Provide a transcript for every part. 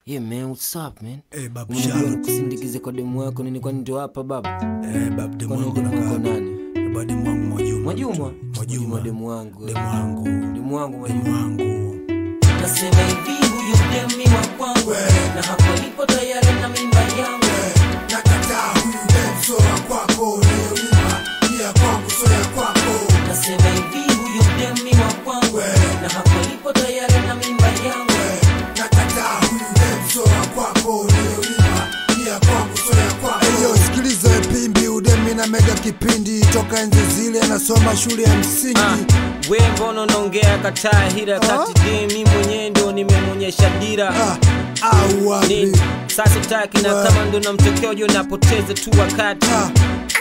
Yeah man, what's up man? Eh, babu Unajua Charlotte. nikusindikize kwa demu wako nini kwani ndio hapa baba? Eh, babu demu Kwani wangu demu wako nakaa. nani? Eh, babu demu wangu Mwajuma. Mwajuma? Mwajuma. demu wangu. Demu wangu. Demu wangu Demu Mwajuma. wangu. Nasema hivi huyu demi wa kwangu na hapo nipo tayari na mimba yangu nakataa huyu dem so ya kwako niyolima ni ya kwangu so ya kwako Nasema hivi huyu demi wa kwangu na hapo nipo tayari na mimba yangu nakataa huyu dem so ya kwako niyolima ni ya kwangu so ya kwako Eyo, sikiliza we pimbi udemi na mega kipindi toka enzi zile nasoma shule ya msingi Ah, we mbona unaongea kataa hira kati de mi mwenyewe ndo nimemwonyesha dira Ah, au wapi nini sasa taki na Ah. kama ndo namtokea ujo napoteza tu wakati Ah.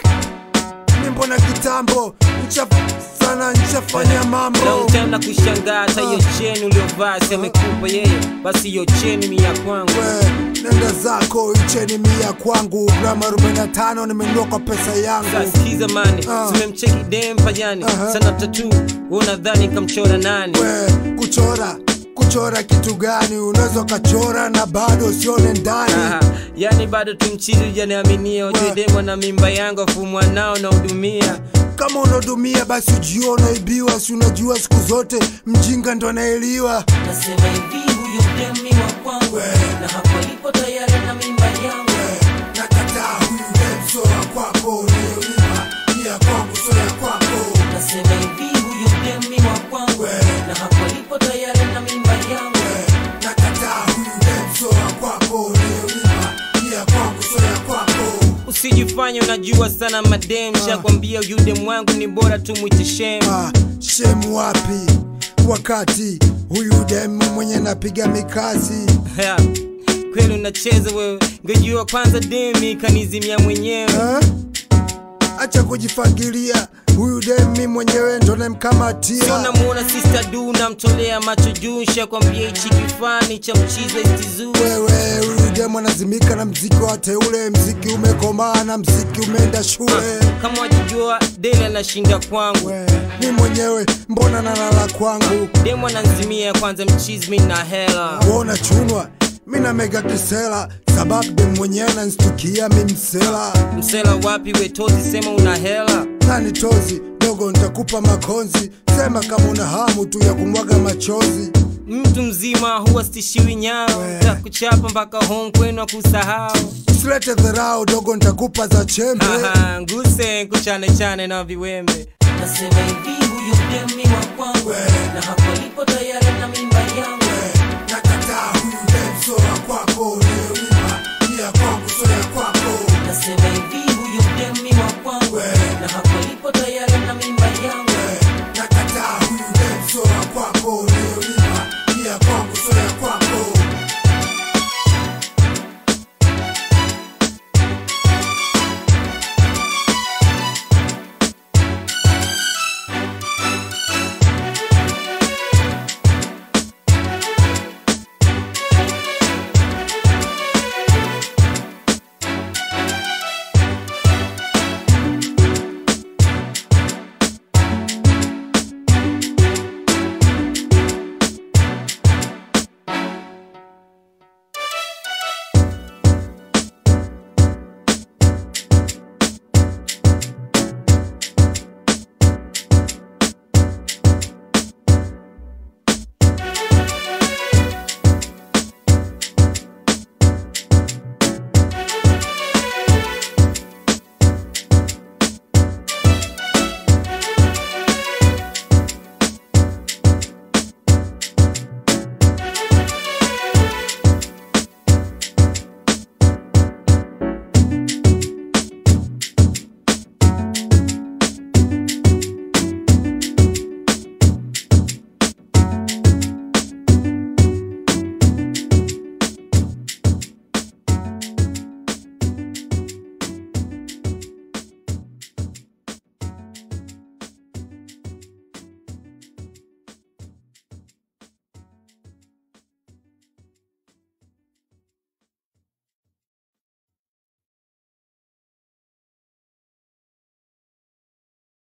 mi mbona kitambo ncha sana nchafanya na mambo utaenda kushangaa hata hiyo cheni uliovaa semekupa yeye basi hiyo cheni mi ya kwangu we nenda zako icheni mia kwangu grama 45 nimenunua kwa pesa yangu sikiza mani Ah. simemcheki dem pajani Aha. sana tatu unadhani kamchora nani we kuchora kuchora kitu gani unaweza ukachora na bado usione ndani Aha, yani bado tumchizi ujaniaminia ujue We. demo na mimba yangu afu mwanao nahudumia kama unaodumia basi ujua unaibiwa si unajua siku zote mjinga ndo anaeliwa Nasema hivi huyu demi wa kwangu na hapo nipo tayari na mimba yangu nakataa huyu dem so ya kwako niyolima ni ya kwangu so ya kwako Nasema hivi huyu demi wa kwangu na hapo nipo tayari na mimba yangu nakataa huyu dem so ya kwako niyolima ni ya kwangu so ya kwako usijifanye unajua sana madem shakwambia yude mwangu ni bora tu mwite shem ah, shemu wapi wakati huyu demu mwenye napiga mikasi Ya, kweli unacheza wewe ngejua kwanza demi kanizimia mwenyewe eh? acha kujifagilia huyu demi mwenyewe ndo sio namkamatia namuona sister du namtolea macho juu shakwambia hichi kifani cha mchizo istizuu wewe huyu demu anazimika na mziki wa teule mziki umekomaa na mziki umeenda shule kama wajijua dele anashinda kwangu we mi mwenyewe mbona nalala kwangu demu ananzimia kwanza mchizi mi na hela wona chunwa mi na mega kisela sababu demu mwenyewe nanstukia mi msela msela wapi wetozi sema una hela nani tozi dogo ntakupa makonzi sema kama una hamu tu ya kumwaga machozi mtu mzima huwa stishiwi nyao We. takuchapa mpaka home kwenu akusahau usilete dharau dogo ntakupa za chembe Aha, nguse kuchane chane na viwembe Nasema hivi huyu demi wa kwangu na hapo nipo tayari na mimba yangu